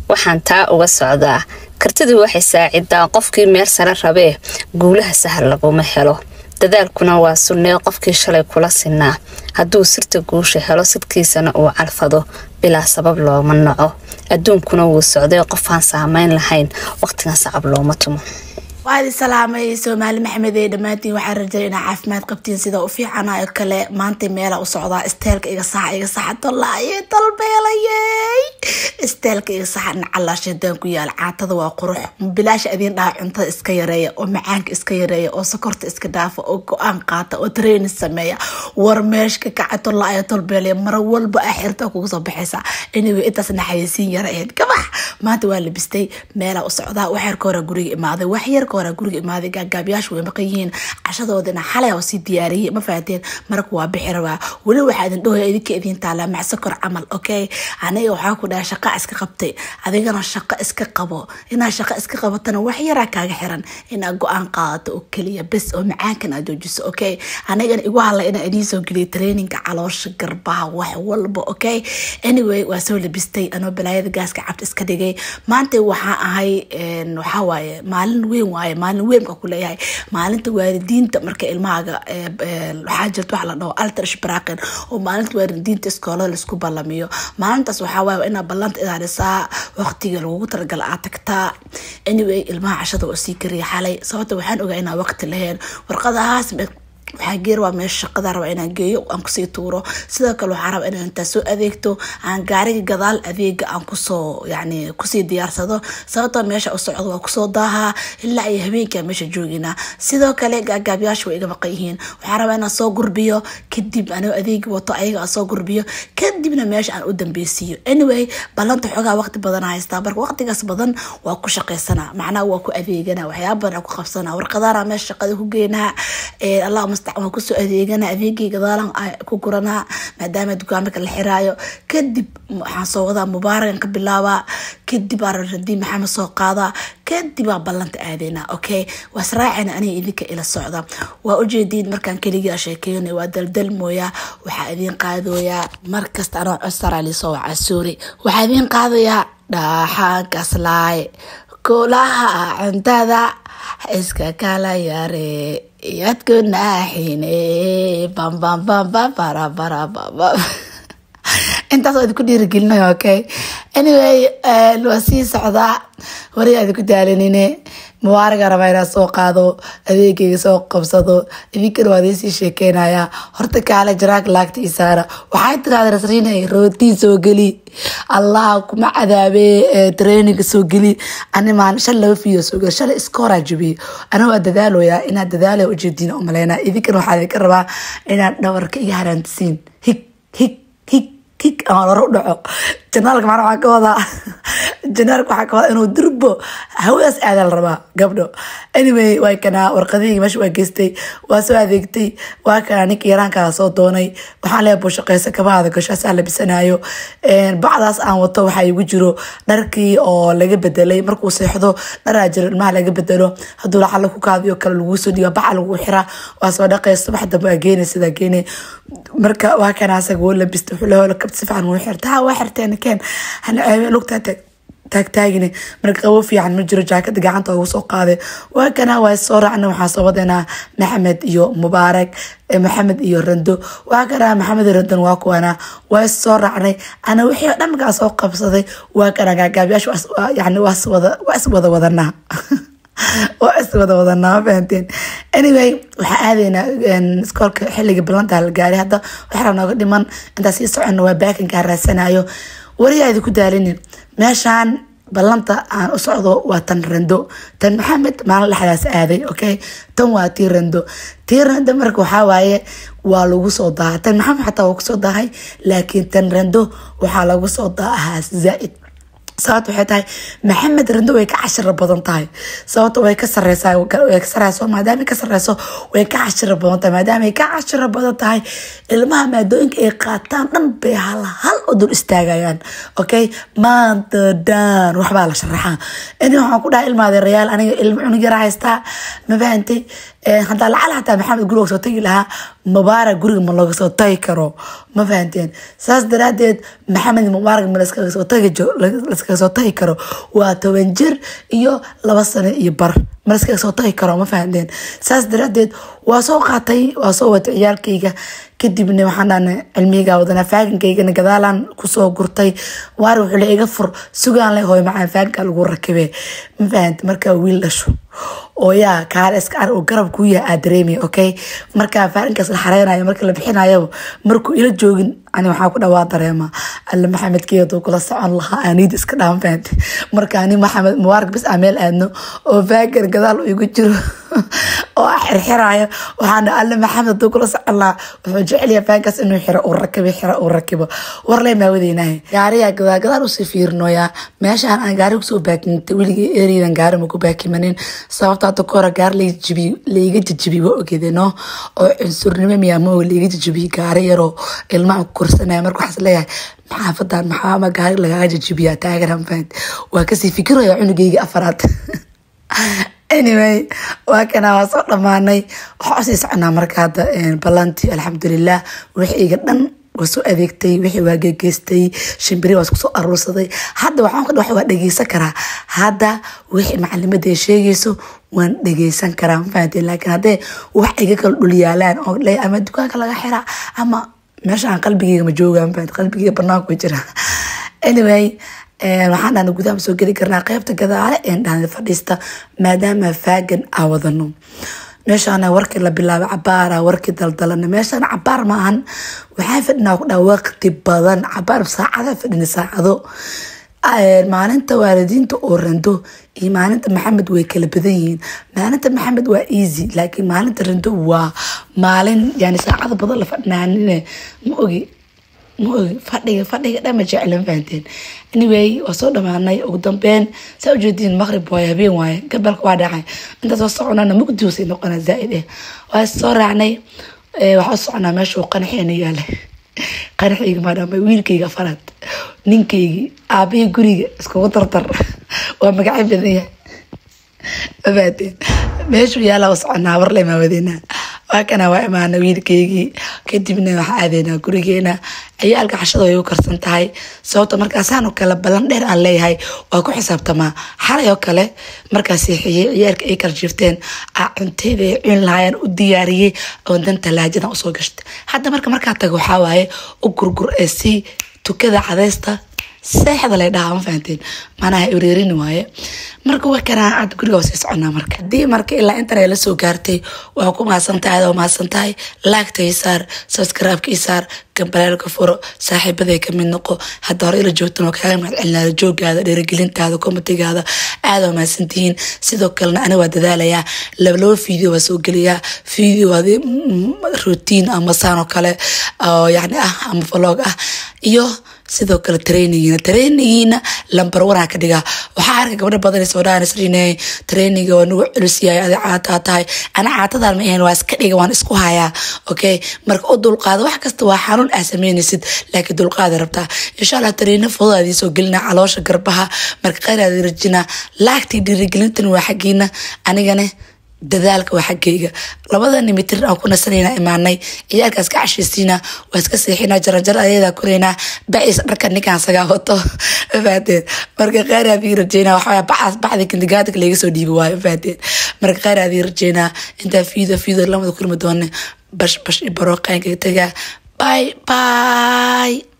waxaan taa uga socdaa kartidu waxay saacidaa qofkii meel sare rabee guulaha sahal laguma helo dadaalkuna waa sunnee qofkii shalay kula sinaa hadduu sirta guusha helo sidkiisana uu calfado bilaa sabab looma naco adduunkuna wuu socday qofaan saamayn lahayn waqtigan sacab looma tumo waadi salaamay soomaali maxamed ee dhammaantiin waxaan rajay inaa caafimaad qabtiin sida u fiicanayo kale maanta meela u socdaa isteelka iga saxa iga saxa tolaaye dalbeelayey isteelka iga saxa nacalaa shadaan ku yaal caatada waa qurux bilaasha adiin dhaha cuntada iska yareeya oo macaanka iska yareeya oo sokorta iska dhaafa oo go-aan qaata oo training sameeya war meeshka kaca tolaaye tolbeelaya mar walba ah xirta kugu soo baxaysa anyway intaas naxayasiin yara ahayd kabax maanta waa labistay meela u socdaa wax yarka hore guriga imaaday wax yarka hore guriga imaaday gaagaabyaashu way maqan yihiin cashadoodina xalay oo sii diyaariyey ma fahateen marka waa bixi rabaa weli waxaa idin dhahoya idinka idiin taalaa macsakor camal okay aniga waxaa ku dhahay shaqa iska qabtay adigana shaqo iska qabo inaad shaqo iska qabatana wax yaraa kaaga xiran inaad go-aan qaadato oo keliya bes oo macaankan aad joojiso okay anigana igu hadla inaa idiin soo geliya traininga caloosha garbaha wax walba okay anyway waa soo labistay anoo balaayada gaaska cabta iska dhigay maanta waxaa ahay waxaa waaye maalin weyn waaye maalin weyn baa kuleeyahay maalinta waalidiinta marka ilmahaaga waxaa jirta waxa la dhaho alter shbraqin oo maalinta waalidiinta iskoolada laisku ballamiyo maalintaas waxaa waaye inaa ballanta ilaalisaa waqtiga lagugu talagala aad tagtaa anyway ilmaha cashada oo sii kariya xalay sababta waxaan ogaa inaa waqti lahayn warqadahaas waxaa geer waa meesha shaqada raba inaan geeyo aan kusii tuuro sidoo kale waxaa raba inaan intaa soo adeegto aan gaariga gadaal adeega aan kusoo yani kusii diyaarsado sababtoo meesha u socdo waa kusoo daahaa ilaa iyo habeenkaa meesha jooginaa sidoo kale gaagaabyaasha way iga maqan yihiin waxaa rabaa inaan soo gurbiyo kadib anoo adeegi wato ayaga aan soo gurbiyo kadibna meesha aan u dambeysiiyo anyway ballanta xoogaa waqti badan haystaa marka waqtigaas badan waa ku shaqaysanaa macnaha waa ku adeegana waxyaaba badan ku qabsanaa warqadaana meesha shaqada ku geynaa allah waan kusoo adeegana adeegii gadaalan ku guranaa maadaama dukaamaka la xiraayo kadib waxaan soo wadaa mubaarakan ka bilaabaa kadib aradii maxamed soo qaadaa kadibaa ballanta aadeynaa okay waa israacana aniga idinka ila socda waa ujeediin markaan keligaa sheekeynay waa daldal mooyaa waxaa idiin qaadooyaa markasta anoo cosara lisoo wacaa suuri waxaa idiin qaadayaa dhaaxaan kaslaay kulaha cuntada iska kala yare iyadku naaxine bambambambambarabarababa intaas waa idinku dhiirigelinayo okay anyway waa sii socdaa wariga idinku daalanine mubaaraga rabaa inaa soo qaado adeegayga soo qabsado idinkana waa idiin sii sheekeynaya horta kaale jaraag laagta isaara waxay tiraada rasriinay rootii soo geli allah kuma cadaabee traininga soo geli ani maalin shan laba fiyo soo geli shalay iska horaa jabiye ana waa dadaaloyaa inaad dadaalaya ujeediin umaleynaa idinkana waxaa idinka rabaa inaad dhabarka iga haraantisiin hig hig hig hig ama laro u dhaco janaalka macna waxaa ka wadaa janaalka waxaa ka wadaa inuu durbo hawadaas aadaa la rabaa gabdho anyway waa kanaa warqadihii meesha waa geystay waa soo adeegtay waa kanaa ninka yaraankaa soo doonay waxaan leeyahay buushaqeysa kabahaada gashaasaa labisanayo bacdaas aan wato waxaa igu jiro dharkii oo laga bedelay markuu seexdo dharaa jiro ilmaha laga bedelo hadduu lacala ku kaadiyo kale laguu soo dhiiba baca lagu xiraa waa soo dhaqaysa wax dambe waa geenay sidaa geenay marka waa kanaa asaga woo labista wuxuu leeyahay kabta si fiican wuu xirta ha waa xirteen keen hana ceebeen lugtaa tag taagtaagine marka qabo fiican ma jiro jaakada gacanta ugu soo qaaday waa kana waa soo raacna waxaa soo wadanaa maxamed iyo mubaarak maxamed iyo rando waa kana maxamed iyo randon waa kuwana waa soo raacnay ana wixii oo dhan markaa soo qabsaday waa kana gaagaabyaasha yani waa iswada wadanaa waa iswada wadanaa ma fahanteen anyway waxaa aadaynaa iskoolka xilliga balanta la gaaray hadda waxaa nooga dhiman intaa sii socono waa baakinkaa raadsanayo wariyaa idinku daalinin meeshaan ballanta aan u socdo waa tan rando tan maxamed maalin dhexdaas aaday okay tan waa tii rando tii rando marka waxaa waaye waa lagu soo daaha tan maxamed xataa waa kusoo daahay laakiin tan rando waxaa lagu soo daahaa zaaid sababta waxay tahay maxamed rando way ka cashiro badan tahay sababta way ka sareysaa way ka sareyso maadaama ka sareyso way ka cashiro badan tahay maadaama ay ka cashiro badan tahay ilmaha maadooyinka ay qaataan dhan bay hal hal u dul istaagayaan okay maanta dhan waxbaa la sharaxaa ini waxaan ku dhahay ilmaade rayaal aniga ilmo cunug yara haystaa ma fahantay hadaa lacal hataa maxamed guriga soo tagi lahaa mubaarak guriga ma laga soo tagi karo ma fahanteen saas daraadeed maxamed mubaarak ma laskaga soo tagi laskaga soo tagi karo waa toban jir iyo laba sano iyo bar ma laskaga soo tagi karo ma fahamteen saas daraadeed waa soo qaatay waa soo wata ciyaalkayga kadibna waxaan dhahna cilmiyga wadana faagankaygana gadaalaan kusoo gurtay waar wuxuu le iga fur sugaan le hooy macaan faaganka lagu rakibe ma fahamte markaa wiil dhasho oo yaa kaale iska ar oo garab kuu yahay aad dareemay okay markaa faagankaas la xareynayo marka la bixinayo markuu ila joogin ani waxaa ku dhawaa dareema alle maxamedkii haduu kula socon lahaa aniid iska dhaama fahamte marka ani maxamed mubaarak bis aa meel aadno oo faagan gadaal igu jiro oo xirxiraayo waxaan alle maxamed haduu kula socon lahaa wuxuu jecelyaha faankaas inuu xiro uu rakibo xiro uu rakibo warle maa wadeynahay gaariyaa gadaa gadaal usii fiirinoyaa meeshaan aan gaari kusoo baakimintay weligii ereydan gaari maku baakimanin sababta hadda kahore gaari laijibi laiga jijibi waa ogede no oo cunsurnimo miyaamo laiga jijibi gaari yaroo ilmaha ku korsanaya marka waxaas leeyahay maxaafadan maxaama gaari lagaaga jijibiyaa taagan fahant waa kasii fikiraya cunugeyga afaraad anyway waa kana waa soo dhammaanay waxaa usii soconaa marka hadda ballantii alxamdulilah wixiyga dhan waa soo adeegtay wixii waa gegeystay shimbiri waa isku soo aruursaday hadda waxaan ka waa dhegeysan karaa hadda wixii macalimadda ay sheegayso waan dhegeysan karaa ma fahanteen laakiin haddee wax iga kala dhulyaalaan oo le ama dukaanka laga xiraa ama meesha aan qalbigeyga ma jooga ma fahanteen qalbigeyga banaanku way jira anyway waxaan dhahna gudaha soo geli karnaa qeybta gadaale een dhahna fadhiista maadaama faagan aa wadano meeshaana warkii la bilaabay cabaara warkii daldalana meeshaana cabaar maahan waxaa fadhinaa ku dhaa waqti badan cabaar saacada fadhina saacado maalinta waalidiinta oo rando iyo maalinta maxamed way kala badan yihiin maalinta maxamed waa easy laakiin maalinta rando waa maalin yani saacada badan la fadhinaanine ma ogi ma ogi fadhiga fadhiga dhama jeclan fahanteen anyway waa soo dhamaanay ugu dambeyn saa ujeediin maqrib waaye habeen waaye gabalka waa dhacay intaas soo soconana mugdi wasay noqonaa zaaid eh waa soo raacnay waxaa soconaa meesha uu qanaxeena yaalay qanaxayga maadhaama wiilkayga afaraad ninkaygii aabihii guriga iskugu dardar waa magaca badan yahay mafaateen meeshuu yaala waa soconaa warle maawadeena waa kana waa imaana wiilkaygii kadibna waxaa aadeynaa gurigeena ciyaalka cashada way u karsan tahay sababta markaasaan oo kale ballan dheer aan leeyahay waa ku xisaabtamaa xalay oo kale markaa seexiyey ciyaalka ay kala jirteen cuntayda ay cuni lahaayeen u diyaariyey oo dan talaajadan usoo gashtay hadda marka markaa tago waxaa waaye u gurgur ee si tukada cadeysta seexda lay dhahaa ma fahanteen manaha ureerini waaye marka waa kanaa aad guriga sii soconaa marka haddii marka ilaa intan ay la soo gaartay waa ku mahadsantahay adoo mahadsan tahay laagta ii saar subscribe-ka ii saar gambaleelka furo saaxiibaday ka mid noqo hadda hore ila joogtan oo kaaga mahad celinaya joogaada dhiirigelintaada komatigaada aada waa mahadsantihiin sidoo kalena aniga waa dadaalayaa laba laba video waa soo geliyaa video adi routine ama saan oo kale oo yani ah ama vlog ah iyo sidoo kale trainingiina trainingiina lambar wanaa ka dhigaa waxaa arka gabdho badan soo dhahan isriine traininga waa nagu culus yahay adi caataa tahay ana caatadan ma ahayn waa iska dhiga waan isku hayaa okay marka u dulqaada wax kasta waa xanuun aa sameynaysid laakiin dulqaada rabtaa insha allah training fudud aadii soo gelina caloosha garbaha marka khayr aadi rajina laagtii dhiirigelintan waa xaggiina anigane dadaalka waa xaggayga labadani mitir aan ku nasanayna imaanay ciyaalka iska cashaysiina waa iska seexina jaranjaro ayadaa koraynaa baciis dharka ninkaan sagaa wato mafaateen marka khayr aadii rajeynaa waxaa bacaas bacdi kindigaadka laga soo dhiibi waayo mafaateen marka khayr aadii rajeynaa intaa fiido fiido lamada kulmi doone bash bash i barooqaanka tagaa bye bye